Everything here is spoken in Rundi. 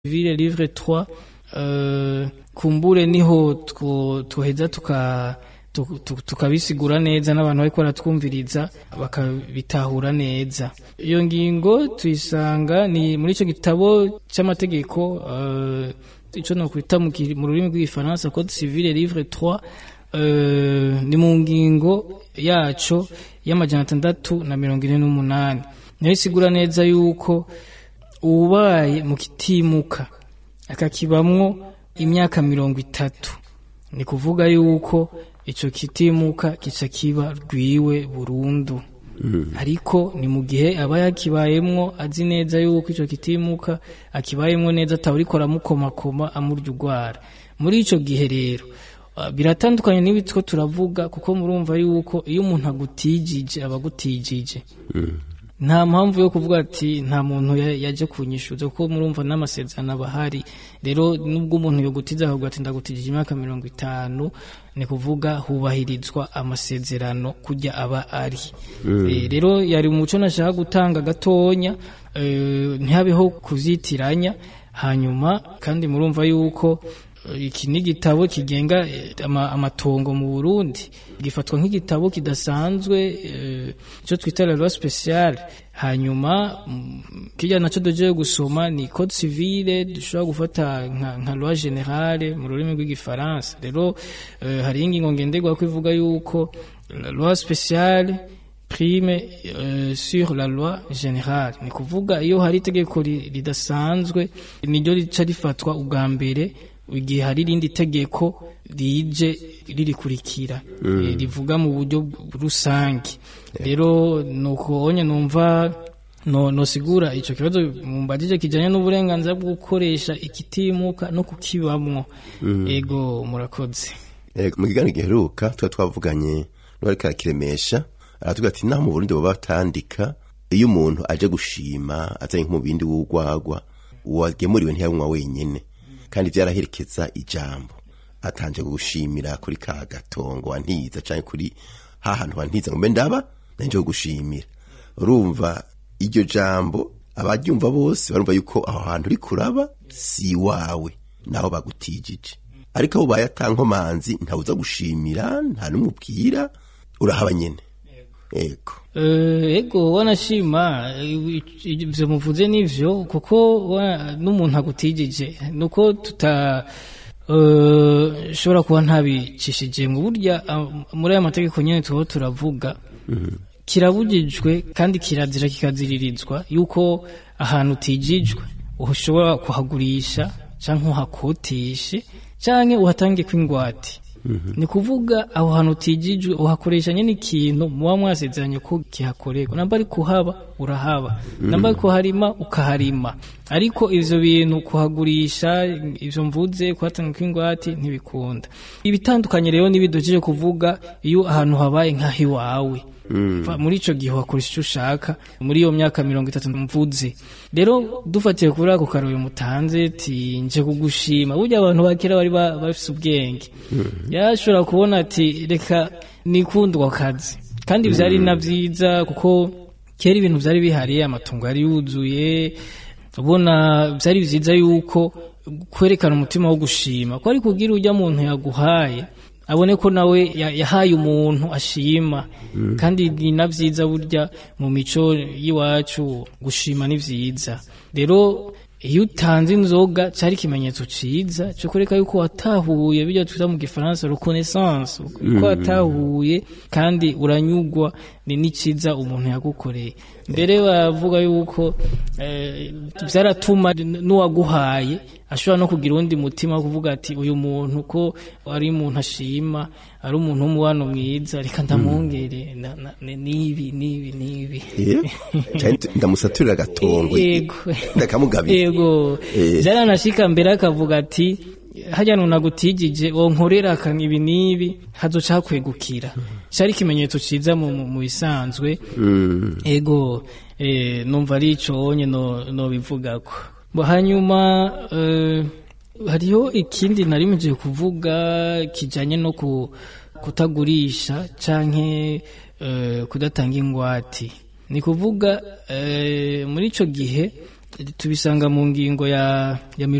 ville livre 3 uh, kumbure niho tuheza tuka tukabisigura neza n'abantu bariko baratwumviriza bakabitahura neza iyo ngingo tuyisanga ni muri ico gitabo c'amategeko uh, ico nokwita mu rurimi rw'igifaransa code civile livre 3 uh, ni mu ngingo yaco y'amajana atandatu na mirongo ine n'umunani niyo isigura neza yuko ubaye mu kitimuka akakibamwo imyaka mirongo itatu ni kuvuga yuko ico kitimuka kica kiba rwiwe burundu mm. ariko ni mu gihe aba yakibayemwo azi neza yuko ico kitimuka akibayemwo neza atawuriko aramukomakoma amurya urwara muri ico gihe rero biratandukanye n'ibitwo turavuga kuko murumva yuko iyo umuntu agutijije aba agutijije mm. nta mpamvu yo kuvuga ati nta muntu yaje kunyishuza kuko murumva n'amasezerano aba ahari rero nubwo umuntu yogutiza akavuga ati ndagutijije imyaka mirongo itanu ni kuvuga hubahirizwa amasezerano kujya aba ari mm. e, rero yari umuco nashaka gutanga gatonya e, ntihabeho kuzitiranya hanyuma kandi murumva yuko iki ni igitabo kigenga amatongo mu Burundi gifatwa nk'igitabo kidasanzwe icyo twita la loi speciale hanyuma kijya naco doje gusoma ni code civile dushobora gufata nka, nka loi generale mu rurimi rw'igifaransa rero hari ingingo ngenderwa ko ivuga yuko la loi speciale prime uh, sur la loi générale ni kuvuga iyo hari itegeko ridasanzwe niryo rica rifatwa ubwa mbere igihe hari irindi tegeko rije ririkurikira mm. rivuga mu buryo rusange rero nuko onye numva no nosigura ico kibazo mumbajije kijanye n'uburenganzira bwo gukoresha ikitimuka no kukibamwo mm. ego murakoze ego mu kiganiro giheruka tuba twavuganye n'uwariko arakiremesha aratuga ati naho mu Burundi baba batandika iyo umuntu aje gushima azanye nk'umubindi w'urwagwa uwagemuriwe ntiyanywa wenyene kandi vyaraherekeza ijambo atanje gushimira kuri ka gatongo wantiza canke kuri ha hantu wantiza ngo mbe ndaba nanje gushimira urumva iryo jambo abaryumva bose barumva yuko aho hantu uri kuraba si wawe naho bagutijije ariko abo bayatankomanzi ntawuza gushimira nta n'umubwira urahaba nyene ego ego wanashima ivyo muvuze nivyo kuko n'umuntu agutijije nuko tuta shobora kuba ntabicishije mu burya muri aya mategeko nyene tuho turavuga kirabujijwe kandi kirazira kikaziririzwa yuko ahantu utijijwe ushobora kuhagurisha canke uhakotishe canke uhatange kw'ingwate ni kuvuga aho hantu utijijwe uhakoresha nyine ikintu muba mwasezeranye ko kihakorerwa namba ari kuhaba urahaba namba ari kuharima ukaharima ariko ivyo bintu kuhagurisha ivyo mvuze kuhatanga kw'ingwate ntibikunda ibitandukanye rero n'ibidojeje kuvuga iyo ahantu habaye nk'aho iwawe muri ico gihe wakoresha icyo ushaka muri iyo myaka mirongo itatu mvuze rero dufatiye kuri ako karori mutanze ti nje kugushima burya abantu bakera bari bafise ubwenge yashobora kubona ati reka nikundwa akazi kandi vyari na vyiza kuko kera ibintu vyari bihari amatungo yari yuzuye ubona vyari vyiza yuko kwerekana umutima wo gushima ko ari kugira urya muntu yaguhaye abone ko nawe yahaye umuntu ashima kandi ni na vyiza burya mu mico y'iwacu gushima ni vyiza rero iyo utanze inzoga cari ikimenyetso ciza cyo kureka yuko watahuye bijya twita mu gifaransa reconnaissance ko watahuye kandi uranyugwa ni n'iciza umuntu yagukoreye mbere bavuga yuko vyaratuma n'uwaguhaye ashobora no kugira uwundi mutima wo kuvuga ati uyu muntu ko ari umuntu ashima ari umuntu w'umubano mwiza reka ndamwongere nibi nibi nibi ndamusaturira agatongo ndakamugabira yego vyaranashika mbere akavuga ati harya nunagutijije wonkorera ibi nibi hazoca hakwegukira cari ikimenyetso ciza mu bisanzwe ego numva ari ico onye nobivugako hanyuma hariho ikindi narimeje kuvuga kijanye no kutagurisha canke kudatanga ingwati ni kuvuga muri ico gihe tubisanga mu ngingo ya ya